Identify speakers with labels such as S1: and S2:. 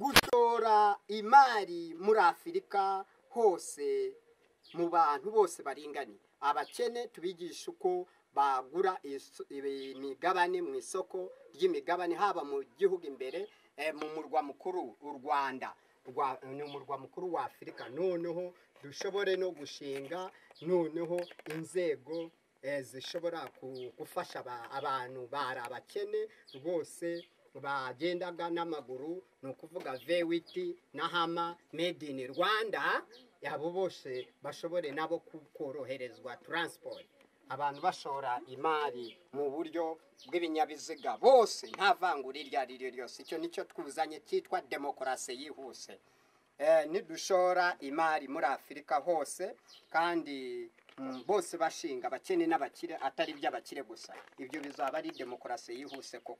S1: gushora imari muri afurika hose mu bantu bose baringaniye abakene tubigisha uko bagura imigabane mu isoko ry'imigabane haba mu gihugu imbere mu murwa mukuru u rwanda ni umurwa mukuru wa afurika noneho dushobore no gushinga noneho inzego zishobora gufasha abantu bari abakene bose bagendaga n'amaguru ni ukuvuga vewiti na hama made in rwanda abo bose bashobore nabo koroherezwa taransiporo abantu bashora imari mu buryo bw'ibinyabiziga bose nta vangura iryo ari ryo ryose icyo nicyo twuzanye cyitwa demokarasi yihuse nidushora imari muri afurika hose kandi bose bashinga abakene n'abakire atari iby'abakire gusa ibyo bizaba ari demokarasi yihuse koko